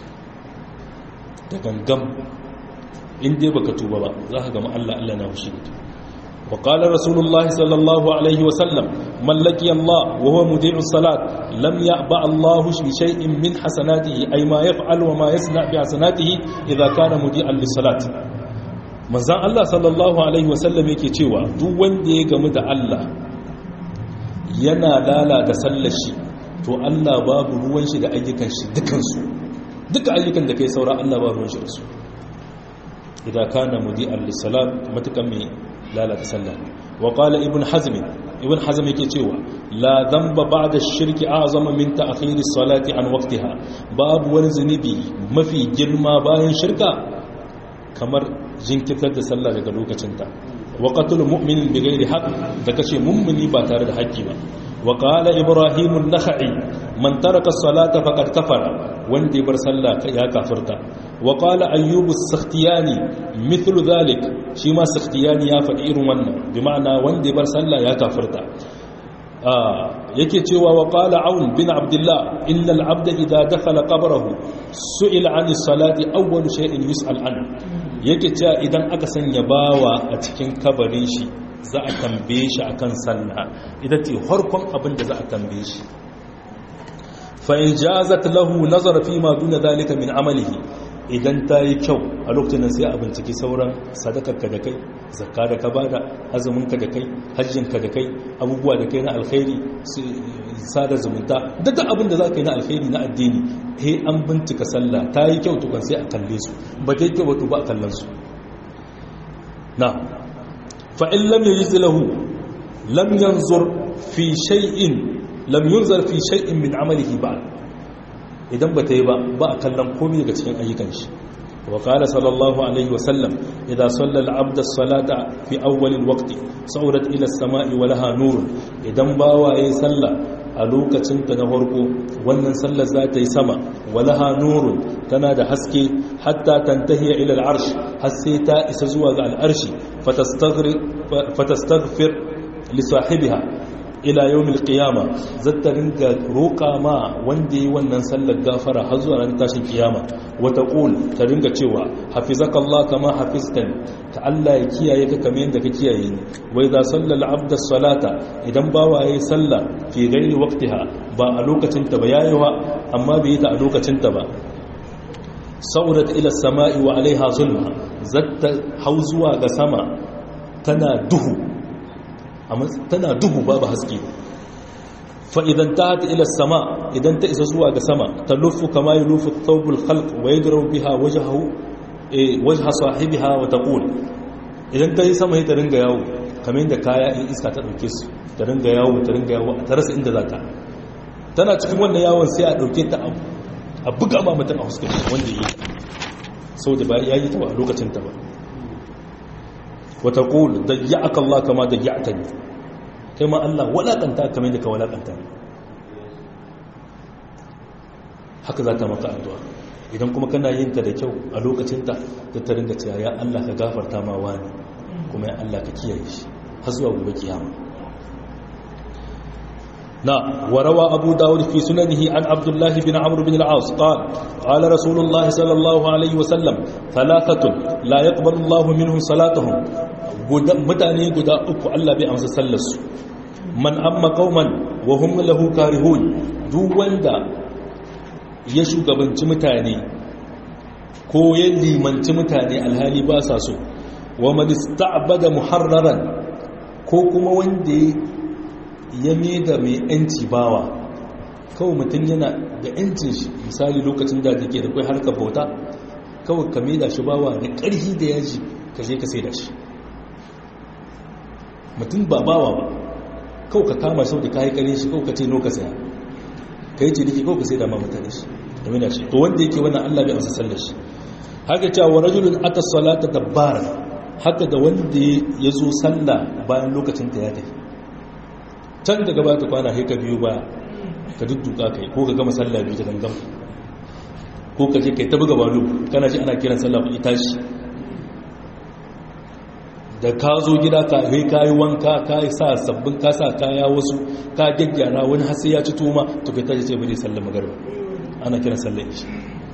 Speaker 1: da gangam in dai baka tuba ba za ka gamu Allah Allah yana fushi da kai وقال رسول الله صلى الله عليه وسلم من لقي الله وهو مديع الصلاة لم يأبع الله بشيء من حسناته أي ما يفعل وما يصنع بحسناته إذا كان مديعا للصلاة manzan Allah sallallahu Alaihi wasallam yake cewa duk wanda ya gamu da Allah yana lalata sallar shi to Allah babu ruwan shi da ayyukan shi dukansu duka ayyukan da kai saura Allah babu ruwan shi da su idan kana mudi'an lissalat matukan mai lalata sallah wa qala ibn hazm ibn hazm yake cewa la dhanba ba'da shirki a'zama min ta'khiri salati an waqtiha babu wani zunubi mafi girma bayan shirka kamar jinkirtar da sallah daga lokacinta wa qatl mu'minin bighairi haqq da kace mummuni ba tare da haƙƙi ba wa qala ibrahim an-nakhai man taraka as-salata faqad kafara wanda ya bar sallah ya kafirta wa qala ayyub as-sakhtiyani mithlu dhalik shi ma sakhtiyani ya faɗi irin wannan bi ma'ana wanda ya bar sallah ya kafirta yake cewa wa qala aun bin abdullah illa al-abda idha dakhala qabrahu su'ila 'ani as-salati awwal shay'in yus'al an yake cewa idan aka sanya bawa a cikin kabarin shi za a tambaye shi akan sallah ita ce harkon abin da za a tambaye shi fa in jazat lahu nazara fi ma duna dalika min amalihi idan ta yi kyau a lokacin nan sai a binciki sauran sadakarka da kai zakka da ka bada azuminka da kai hajjinka da kai abubuwa da kai na alkhairi sada zumunta duk abin da za ka yi na alkhairi na addini he an bincika sallah ta yi kyau tukan sai a kalle su ba ta yi kyau ba a kallon su na fa'in lam yi lahu lam yanzur fi shay'in lam yunzar fi shay'in min amalihi ba idan ba ta yi ba ba a kallon komai daga cikin ayyukan shi wa qala sallallahu alaihi wa sallam idza salla al-abd as-salata fi awwal al-waqt sawrat ila as-sama'i wa laha nurun idan bawa yayi sallah a lokacin ta na farko wannan sallar za ta yi sama wa laha nurun tana da haske hatta tantahiya ila al-arsh har sai ta isa zuwa ga al-arshi fatastaghfir fatastaghfir li sahibiha ila yawmil qiyama zata ringa roƙa ma wanda yi wannan sallar gafara har zuwa ran tashin kiyama wa taqul ta ringa cewa hafizakallah kama hafiztani ka Allah ya kiyaye ka kamar yadda ka kiyaye ni wa idza sallal abda salata idan bawa yayi sallah fi ghairi waqtiha ba a lokacin ta ba yayi wa amma bai yi ta a lokacin ta ba saurat ila samai wa alaiha zulma zata hau zuwa ga sama tana duhu tana duhu babu haske fa'idan ta hata ila sama idan ta isa zuwa ga sama ta lufu kama yi lufu taubul khalq wa yi durau biha wajaha sahibiha wa ta ƙul idan ta yi sama ta ringa yawo kamar yadda kaya in iska ta ɗauke su ta ringa yawo ta ringa yawo ta rasa inda za ta tana cikin wannan yawon sai a ɗauke ta a buga ma mutum a huskar wanda yi sau da ba ya yi ta ba a lokacin ta ba وتقول ضيعك الله كما ضيعتني كما الله ولقنتا كما يدك ولقنتا haka za ta maka addu'a idan kuma kana yin ta da kyau a lokacinta da ta ringa cewa ya Allah ka gafarta ma wani kuma ya Allah ka kiyaye shi har zuwa gobe kiyama na warawa abu dawud fi sunanihi an abdullah bin amr bin al-aas qala qala rasulullah sallallahu alaihi wasallam thalathatun la yaqbalu Allah minhum salatuhum mutane guda uku Allah bai amsa sallarsu man amma qauman wa hum lahu karihun duk wanda ya shugabanci mutane ko ya limanci mutane alhali ba sa so wa man ista'bada muharraran ko kuma wanda ya da mai yanci bawa kawai mutum yana da yancin shi misali lokacin da take da kai harkar bauta kawai ka da shi bawa da ƙarfi da yaji ka je ka sai da shi mutum ba bawa ba kawai ka kama sau da kayi kare shi kawai ka ce no ka saya ka yi ciniki kawai ka sai da ma mutane shi da mina shi to wanda yake wannan allah bai amsa sallar shi haka cewa wa rajulun ata salata dabbara haka da wanda ya zo sallah bayan lokacin ta ya tafi can daga ba ta kwana haika biyu ba ka dudduka kai ko ka gama sallah biyu ta gangan ko ka je kai ta buga balu kana ji ana kiran sallah ku tashi da ka zo gida ka kai kayi wanka ka yi sa sabbin ka sa kaya wasu ka gyaggyara wani har sai ya ci tuma to kai tashi ce bane sallar magarba ana kiran sallar ishi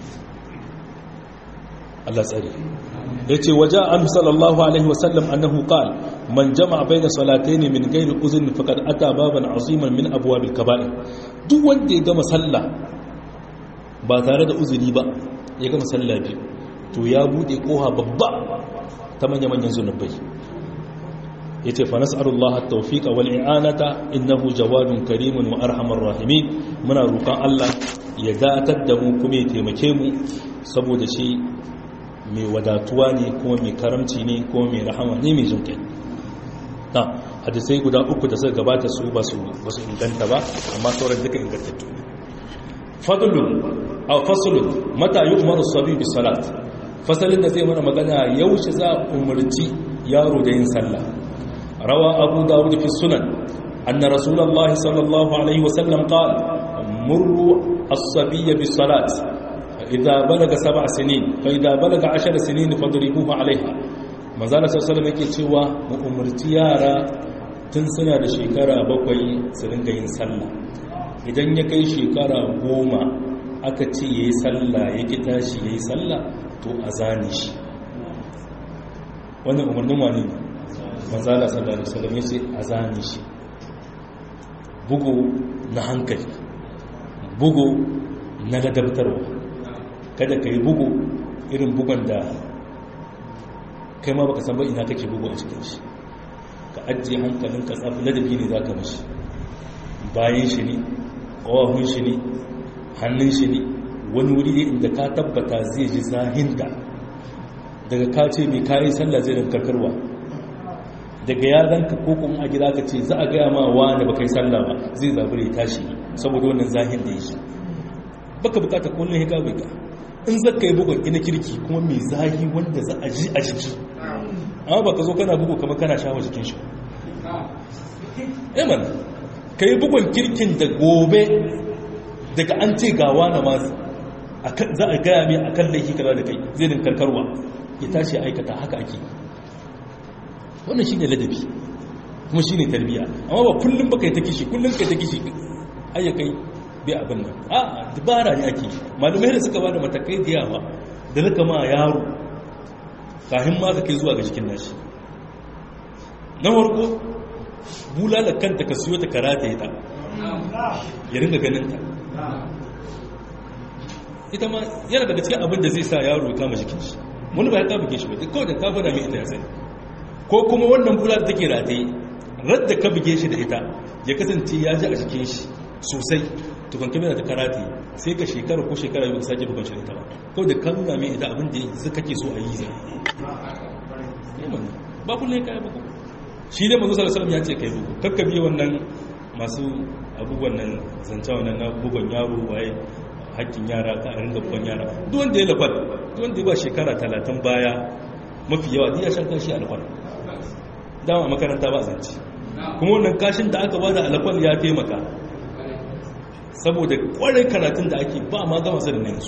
Speaker 1: Allah tsare yace waja an sallallahu alaihi wasallam annahu qala man jama'a baina salatayn min ghairi uzrin faqad ata baban aziman min abwabil kaba'ir duk wanda ya gama sallah ba tare da uzuri ba ya gama sallah biyu to ya bude koha babba ta manya manyan zunubai yace fa nas'alullaha at-tawfiqa wal i'anata innahu jawadun karimun wa arhamar rahimin muna roƙon Allah ya datar da mu kuma ya taimake mu saboda shi mai wadatuwa ne kuma mai karamci ne kuma mai rahama ne mai jinkai na hadisai guda uku da suka gabata su ba su inganta ba amma sauran duka ingantattu ne fadlun aw faslun mata yu'maru sabi bi salat fasalin da zai mana magana yaushe za a umarci yaro da yin sallah rawa abu dawud fi sunan anna rasulullah sallallahu alaihi wasallam qala murru as-sabiyya bis salat idza balaga sab'a sinin fa idza balaga 10 sinin fadribuhu alaiha manzala sallallahu yake cewa mu umarci yara tun suna da shekara bakwai su dinga yin sallah idan ya kai shekara goma aka ce yayi sallah yake tashi yayi sallah to a zane shi wannan umarnin wani ne manzala sallallahu alaihi wasallam yace a zane shi bugu na hankali bugu na ladabtarwa kada ka yi bugu irin bugon da kai ma baka san ba ina kake bugu a cikin shi ka ajiye hankalin ka tsafi ladabi ne za ka mashi bayan shi ne ƙawahun shi ne hannun shi ne wani wuri ne inda ka tabbata zai ji zahinta daga ka ce mai kayi sallah zai rin karkarwa daga ya zanka ko kuma a gida ka ce za a gaya ma wani baka yi sallah ba zai zabure tashi saboda wannan zahin da ya shi baka bukata kullum ya gabe ka in zaka yi bugun ina kirki kuma mai zahi wanda za a ji a jiki amma baka zo kana bugu kamar kana shawa jikin shi eman ka yi bugun kirkin da gobe daga an ce gawa na masu za a gaya mai akan laifi kaza da kai zai din karkarwa ya tashi aikata haka ake wannan shi ne ladabi kuma shi ne tarbiya amma ba kullum ba kai ta kishi kullum kai ta kishi ayyakai bai abin nan a dubara ne ake malumai da suka ba da matakai da yawa da rika ma yaro kahin ma ka kai zuwa ga jikin nashi na farko bulala kanta ka siyo ta karata ita ya ringa ganin ta ita ma yana daga cikin abin da zai sa yaro ya kama jikin shi wani ba ya kama jikin shi ba kawai da ka fada mai ita ya sani ko kuma wannan bulala da take rataye radda ka buge shi da ita ya kasance ya ji a jikin shi sosai tukun kamar da karate sai ka shekara ko shekara yau sake bugan shi da ita ba kawai da kan nuna mai ita abin da zai kake so a yi zai ba kullum ka yi bugu shi ne mazu salasalam ya ce ka yi bugu kakka biya wannan masu abubuwan nan zance wannan na bugon yaro waye hakkin yara ka a ringa bugon yara duk wanda ya lafal duk wanda ya ba shekara talatin baya mafi yawa ya shan kashi a lafal dama makaranta ba zance kuma wannan kashin da aka bada a lafal ya taimaka saboda kwarai karatun da ake ba ma gama sanin yanzu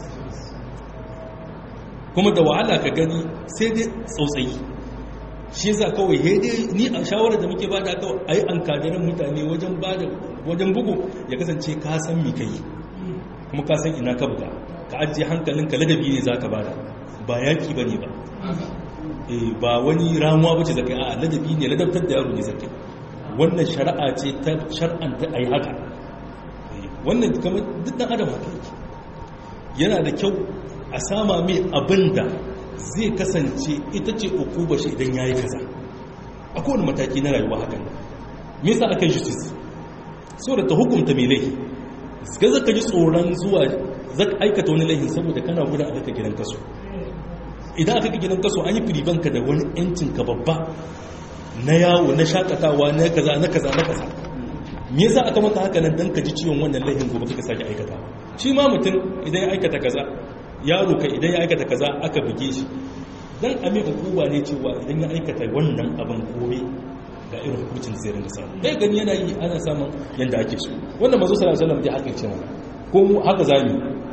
Speaker 1: kuma da wahala ka gani sai dai tsautsayi shi za kawai dai ni a shawarar da muke bada kawai a yi an kadarin mutane wajen bugu ya kasance ka san mi kai kuma ka san ina ka buga ka ajiye hankalinka ladabi ne za ka bada ba yaki ba ne ba ba wani ramuwa ba ce zaka yi a ladabi ne ladabtar da yaro ne zaka wannan shari'a ce ta shar'anta a yi haka wannan kamar duk dan adam haka yake yana da kyau a sama mai abin da zai kasance ita ce ukuba shi idan ya yi kaza a kowane mataki na rayuwa hakan me yasa aka yi justice saboda ta hukunta mai laifi ga zaka ji tsoron zuwa zaka aikata wani laifin saboda kana gudan aka gidan kaso idan aka gidan kaso an yi firibanka da wani yancin ka babba na yawo na shakatawa na kaza na kaza na kaza me yasa aka maka haka nan dan ka ji ciwon wannan laifin gobe kika sake aikata shi ma mutum idan ya aikata kaza yaro kai idan ya aikata kaza aka buge shi dan ame hukuma ne cewa idan ya aikata wannan abin gobe ga irin hukuncin da zai rinka samu kai gani yana yi ana samun yanda ake so wannan manzo sallallahu alaihi wasallam dai haka ce mana ko mu haka zamu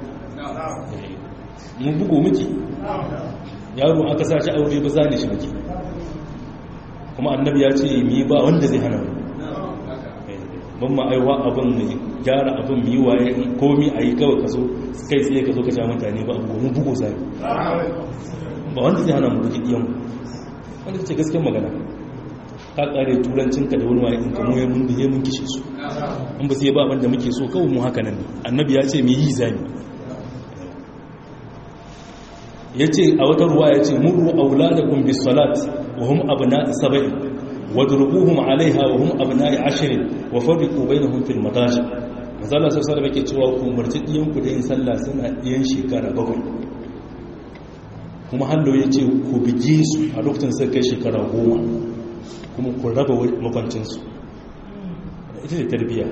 Speaker 1: mu bugo miki yaro aka sa shi aure ba zane shi muke kuma annabi ya ce mi ba wanda zai hana mu ban ma aiwa abin ne gyara abin mi waye komi a yi kawai ka zo kai tsaye ka zo ka sha mutane ba abu mu bugo zai ba wanda zai hana mu buki diyan wanda ce gaskiyar magana ka kare turancinka da wani waye in kamo ya mun biye mun kishe su in ba sai ba abin da muke so kawai mu haka nan annabi ya ce mi yi zani ya ce a wata ruwa ya ce murru auladakun bis salat wa hum abna'i sab'i wadrubuhum 'alayha wa hum abna'i 'ashrin wa farriqu bainahum fil madaji mazalla sai sai yake cewa ku umarci diyan ku da yin sallah suna diyan shekara bakwai kuma hallo ya ce ku bige su a lokacin sai kai shekara goma kuma ku raba makwancin su ita ce tarbiyya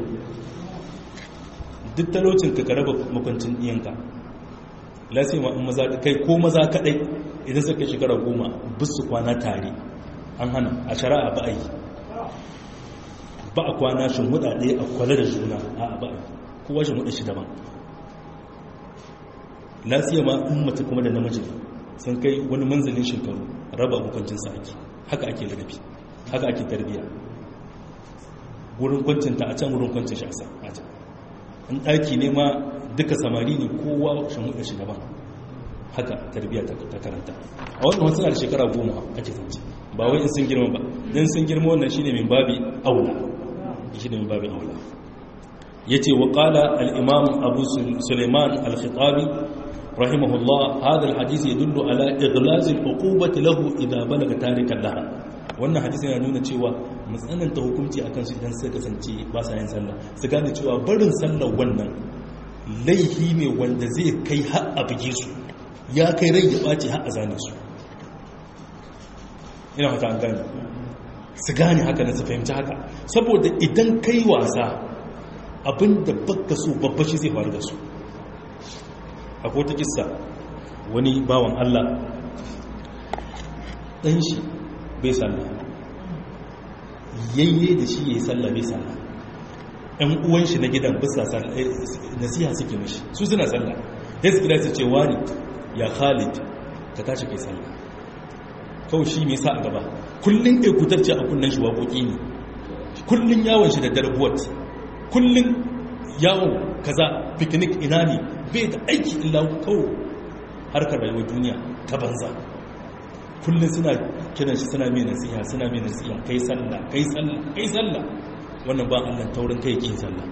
Speaker 1: duk talocin ka ka raba makwancin diyanka lasima in maza kai ko maza kadai idan suka shekara goma bisu kwana tare an hana a shari'a ba a yi ba a kwana shi ɗaya a kwale da juna a ba a kowa shi shi daban lasima ma in mace kuma da namiji sun kai wani manzalin shekaru raba hukuncinsa ake haka ake ladabi haka ake tarbiya wurin kwancinta a can wurin kwancin shi a can in ɗaki ne ma duka samari ne kowa shan hudu shi daban haka tarbiyya ta karanta a wannan wasu da shekara goma ake zance ba wai in sun girma ba don sun girma wannan shi ne min babi aula shi ne min babi aula ya ce wa ƙala al'imam abu suleiman al-khitabi rahimahullah hadha alhadith yadullu ala ighlaz al'uqubati lahu idha balaga tarikan laha wannan hadisi yana nuna cewa matsananta hukunci akan su idan suka kasance ba sa yin sallah su gane cewa barin sallar wannan laihi ne wanda zai kai har a buge su ya kai rai ya ɓace har a zane su ina haka an gane su gane haka na su fahimci haka saboda idan kai wasa abinda baka so babba shi zai faru da su akwai ta kissa wani bawan Allah ɗan shi bai sallah yayye da shi ya yi sallah bai sallah ɗan uwan shi na gidan bisa nasiha suke mashi su suna sallah ya su gida su ce wani ya khalid ka tashi kai sallah kawai shi mai sa a gaba kullum ekutarci a kunnen shi waƙoƙi ne kullum yawon shi da darbuwat kullum yawon kaza picnic ina ne bai da aiki illa kawo harkar rayuwar duniya ta banza kullum suna kiran shi suna mai nasiha suna mai nasiha kai sallah kai sallah kai sallah wannan ba Allah taurin kai kin sallah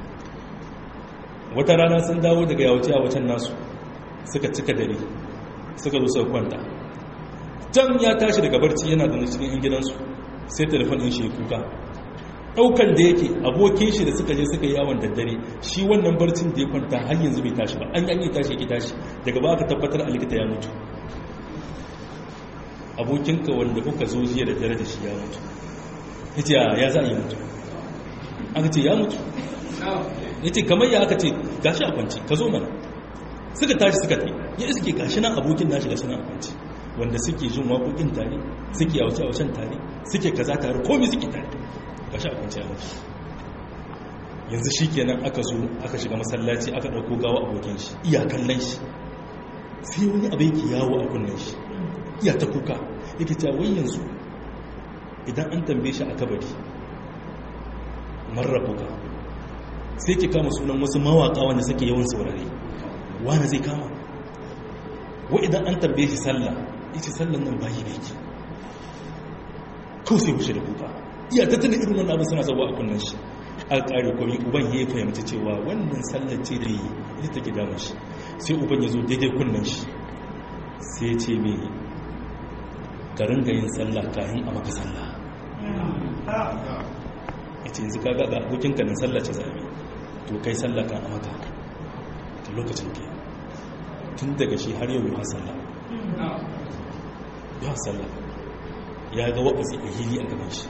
Speaker 1: wata rana sun dawo daga yawace a wacan nasu suka cika dare suka zo suka kwanta can ya tashi daga barci yana da cikin yan gidansu sai telefon din shi ya kuka daukan da yake abokin shi da suka je suka yi yawon daddare shi wannan barcin da ya kwanta har yanzu bai tashi ba an yi tashi ya tashi daga ba aka tabbatar a likita ya mutu abokinka wanda kuka zo jiya da dare da shi ya mutu ya ce ya za a yi mutu aka ce ya mutu ya ce kamar ya aka ce gashi a kwanci ka zo mana suka tashi suka ta ya iske gashi nan abokin nashi da suna a kwanci wanda suke jin waƙoƙin tare suke yauce yaucen tare suke kaza tare komi suke tare gashi a kwanci a mutu yanzu shi kenan aka zo aka shiga masallaci aka ɗauko gawa abokin shi iya kallon shi sai wani abu yake yawo a kunnen shi iya ta kuka yake ta wai yanzu idan an tambaye shi a kabari marrabuka sai ke kama sunan wasu mawaka wanda suke yawan saurare wani zai kama wa idan an tambaye shi sallah ita sallan nan bayi ne ke kawai sai wuce da kuka iya ta tuna irin wannan abin suna sabuwa a kunnen shi a ƙari komi uban ya fahimci cewa wannan sallar ce da yi ita take damar shi sai uban ya zo daidai kunnen shi sai ce mai ka ringa yin sallah kayan a maka sallah ya ce yanzu kaga ga abokinka nan sallah ce zami to kai sallah kan a maka ta lokacin ke tun daga shi har yau ya sallah ya sallah ya ga waɓasi a hili a gaban shi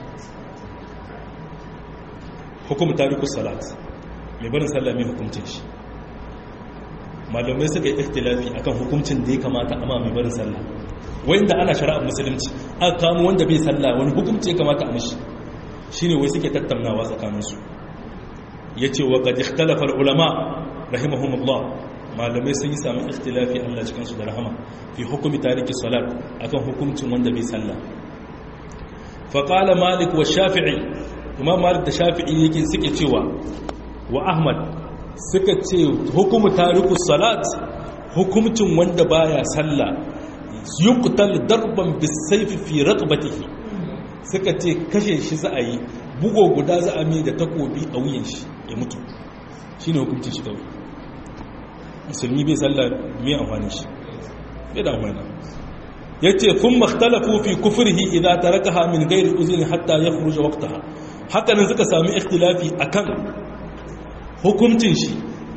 Speaker 1: hukum tarikus salat mai barin sallah mai hukumcin shi malamai suka yi ikhtilafi akan hukuncin da ya kamata amma mai barin sallah wanda ana shari'ar musulunci aka kamo wanda bai sallah wani hukunci ya kamata a mishi shine wai suke tattaunawa tsakaninsu yace wa qad ikhtalafa ulama rahimahumullah malamai sun yi samun ikhtilafi Allah cikin su da rahama fi hukumi tariki salat akan hukuncin wanda bai sallah fa qala malik wa shafi'i imam malik da shafi'i yake suke cewa wa ahmad suka ce hukumu tariku salat hukumcin wanda baya sallah yuqtal darban bisayfi fi raqbatihi suka ce kashe shi za a yi bugo guda za a mai da takobi a wuyan shi ya mutu shine hukuncin shi kawai musulmi bai sallah mai amfani shi bai da amfani yace kun makhtalafu fi kufrihi idza tarakaha min ghairi uzrin hatta yakhruja waqtaha haka nan suka sami ikhtilafi akan hukuncin shi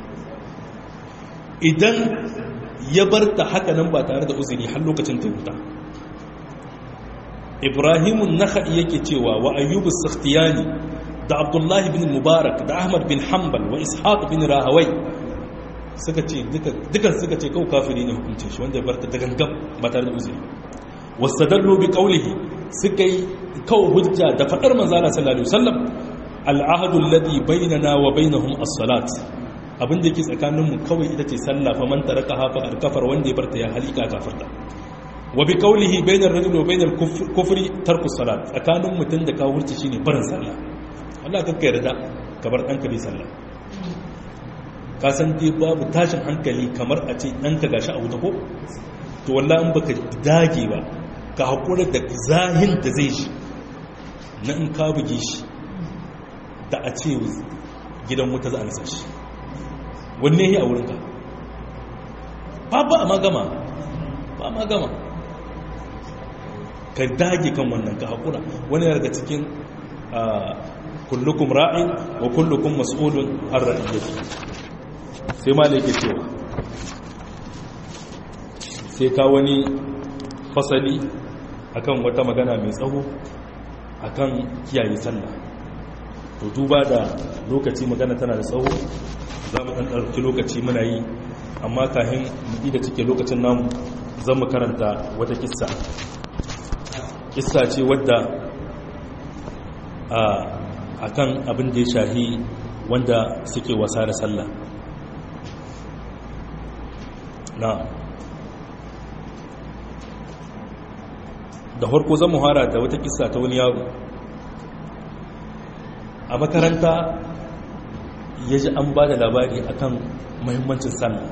Speaker 1: idan ya bar ta haka nan ba tare da uzuri har lokacin ta huta ibrahimun nakhai yake cewa wa ayyubu sakhtiyani da abdullahi bin mubarak da ahmad bin hanbal wa ishaq bin rahawai suka ce dukan suka ce kawo kafiri ne hukuncin shi wanda ya bar ta da gangan ba tare da uzuri wasadallu bi qawlihi suka yi kawo hujja da fadar manzala sallallahu alaihi wasallam al'ahadu alladhi bainana wa bainahum as-salat abinda yake tsakanin mu kawai ita ce sallah fa man taraka hafa al-kafar wanda ya barta ya halika kafirta wa bi qawlihi bainar rajuli wa bainar kufri tarku salat tsakanin mutun da kafirci shine barin sallah Allah kakka yarda ka bar danka bi sallah ka san dai babu tashin hankali kamar a ce danka gashi a wuta ko to wallahi in baka dage ba ka hakura da zahin da zai shi na in ka buge shi da a ce gidan wuta za a nasa shi wanne yi a wurinka ba ba a magama ba a magama ka dage kan wannan ka haƙura wani daga cikin kullukum ra'in wa kullukum mas'ulun an ra'iyyati sai ma yake cewa sai ka wani fasali akan wata magana mai tsawo akan kiyaye sallah to duba da lokaci magana tana da tsawo za mu ɗauki lokaci muna yi amma kahin mu da cike lokacin namu zan mu karanta wata kissa kissa ce wadda a kan abin da ya shahi wanda suke wasa da sallah na da harko zan muhara da wata kissa ta wani yaro a makaranta ya ji an ba da labari akan mahimmancin sallah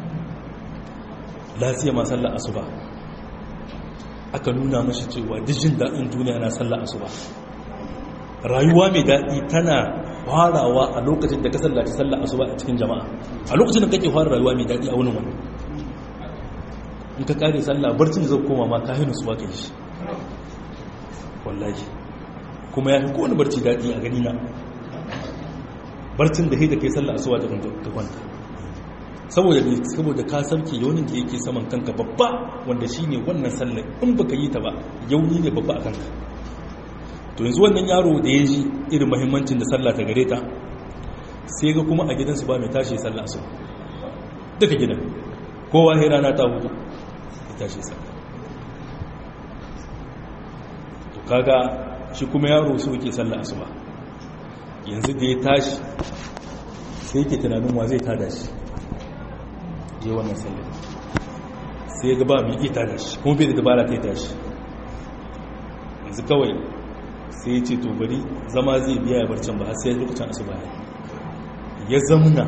Speaker 1: lafiya ma sallah asuba aka nuna mashi cewa dijin daɗin duniya na sallah asuba rayuwa mai daɗi tana farawa a lokacin da ka sallaci sallah asuba a cikin jama'a a lokacin da kake fara rayuwa mai daɗi a wani wani in ka kare sallah barcin da zai koma ma ka hinu suwa kai shi wallahi kuma ya fi kowane barci daɗi a gani na barcin da haida kai sallah asuba ta kwanta saboda ne saboda ka sauke yaunin da yake saman kanka babba wanda shi ne wannan sallar in baka yi ta ba yauni ne babba a kanka to yanzu wannan yaro da ya ji irin mahimmancin da sallah ta gare ta sai ga kuma a gidansu ba mai tashi sallah asuba duka gidan kowa sai rana ta hutu ya tashi sallah to kaga shi kuma yaro su yake sallah asuba yanzu da ya tashi sai yake tunanin wa zai tada shi je wannan sallah sai ga ba mai iya tada shi kuma bai da dabara ta yi tashi yanzu kawai sai ya ce to bari zama zai biya ya barcin ba sai lokacin asuba ya zamuna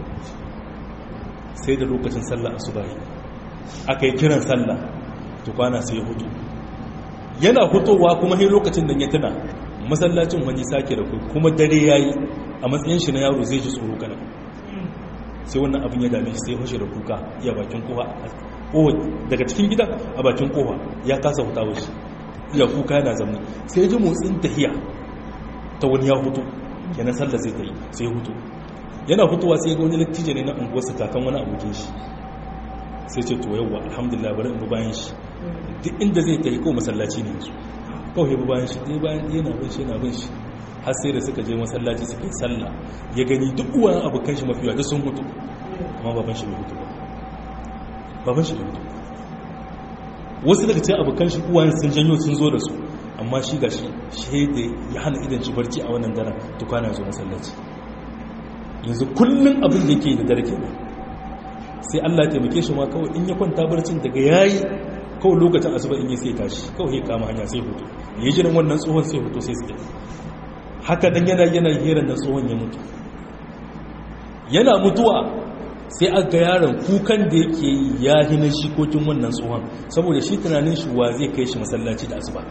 Speaker 1: sai da lokacin sallah asuba aka yi kiran sallah to kwana sai ya hutu yana hutowa kuma sai lokacin da ya tuna masallacin wani sake da kuma dare yayi a matsayin shi na yaro zai ji tsoro kana sai wannan abin ya dame shi sai fashe da kuka iya bakin kowa daga cikin gidan a bakin kowa ya kasa hutawa shi iya kuka yana zama sai ji motsin tahiya ta wani ya hutu yana sallar zai ta yi sai hutu yana hutuwa sai ga wani lattijo ne na unguwarsa kakan wani abokin shi sai ce to yawwa alhamdulillah bari in bi bayan shi duk inda zai ta yi ko masallaci ne yanzu kawai bi bayan shi dai bayan yana bin shi yana bin shi har sai da suka je masallaci suka yi sallah ya gani duk uwan abokan shi mafiya duk sun hutu amma baban shi bai hutu ba baban shi bai hutu wasu daga cikin abokan shi uwayen sun janyo sun zo da su amma shi ga shi shaida ya hana idan shi barci a wannan daren tukwana zo masallaci yanzu kullum abin da yake da dare kenan sai Allah taimake shi ma kawai in ya kwanta barcin daga yayi kawai lokacin asuba in ya sai tashi kawai ya kama hanya sai hutu ya ji nan wannan tsohon sai hutu sai su haka dan yana yana hirar da tsohon ya mutu yana mutuwa sai a ga yaron kukan da yake yi ya hina shikokin wannan tsohon saboda shi tunanin shi wa zai kai shi masallaci da asuba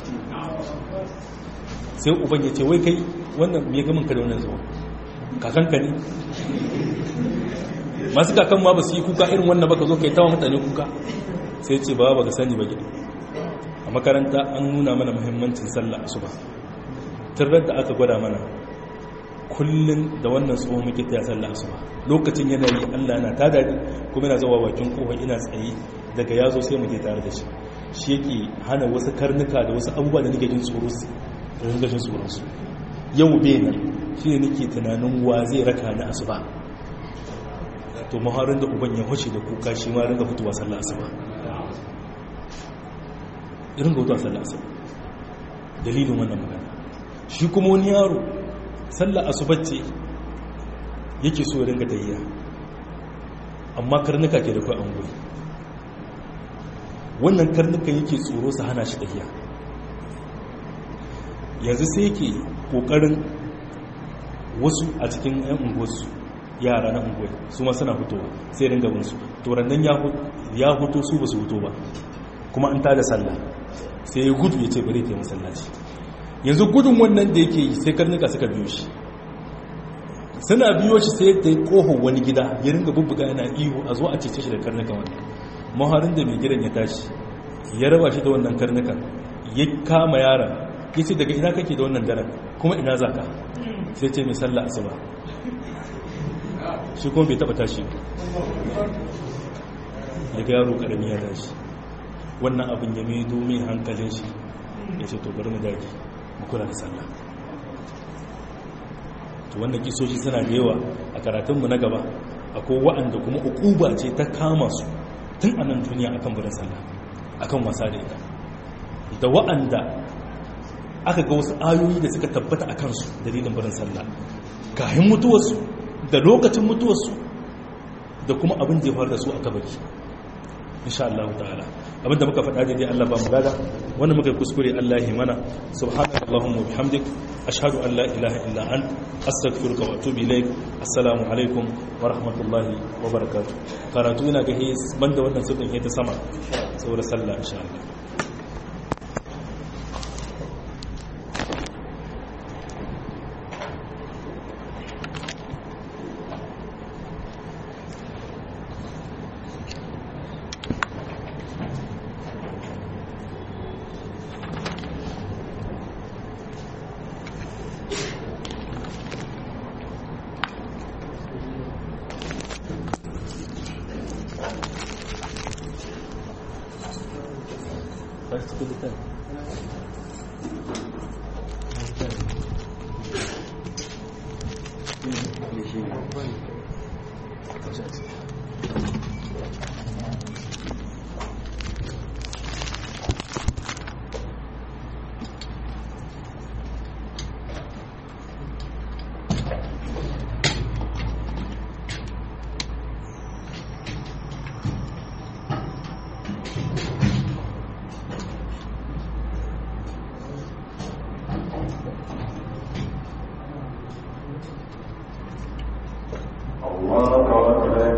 Speaker 1: sai uban ya ce wai kai wannan me gamin ka da wannan tsohon kakanka ne masu kakan ma ba su yi kuka irin wannan baka zo kai tawa mutane kuka sai ce ba ba ka sani ba gida a makaranta an nuna mana muhimmancin sallah asuba tirar da aka gwada mana kullum da wannan tsohon muke ta sallah asuba lokacin yana yi Allah yana tada ni kuma yana zuwa bakin kofar ina tsaye daga yazo sai mu je tare da shi shi yake hana wasu karnuka da wasu abubuwa da nake jin tsoro su da ringa jin tsoron su yau bai nan shi ne nake tunanin wa zai raka ni asuba to muharin da uban ya hoce da kuka shi ma ringa fitowa sallah asuba irin ga fitowa sallah asuba dalilin wannan magana shi kuma wani yaro sallah asuba ce yake so ya ringa tayyiya amma karnuka ke da kai an guri wannan karnukan yake tsoro su hana shi tayyiya yanzu sai yake kokarin wasu a cikin 'yan unguwarsu yara na unguwar su ma suna fitowa sai ringa binsu turannan ya fito su ba su fito ba kuma an tada sallah sai ya gudu ya ce bari ta masallaci yanzu gudun wannan da yake yi sai karnuka suka biyo shi suna biyo shi sai ta yi kohon wani gida ya ringa bubbuga yana ihu a zo a cece shi da karnuka wani maharin da mai gidan ya tashi ya raba shi da wannan karnukan ya kama yaron ya ce daga ina kake da wannan daren kuma ina za ka sai ce mai sallah asuba shi kuma bai taba tashi ya ga yaro karami ya tashi wannan abin ya mai domin hankalin shi ya ce to bari mu daji mu kula da sallah to wannan kisoshi suna da yawa a karatunmu na gaba akwai wa'anda kuma ukuba ce ta kama su tun a nan duniya akan barin sallah akan wasa da ita da wa'anda aka ga wasu ayoyi da suka tabbata a kansu dalilin barin sallah kayan mutuwarsu da lokacin mutuwarsu da kuma abin da ya faru da su a kabari insha Allah ta'ala abinda muka faɗa daidai Allah ba mu gada wanda muka kuskure Allah ya mana subhanaka allahumma bihamdik ashhadu an la ilaha illa ant astaghfiruka wa atubu ilaik assalamu alaikum wa rahmatullahi wa barakatuh karatu ina ga banda wannan sirrin ta sama saboda sallah insha Allah
Speaker 2: الله أكبر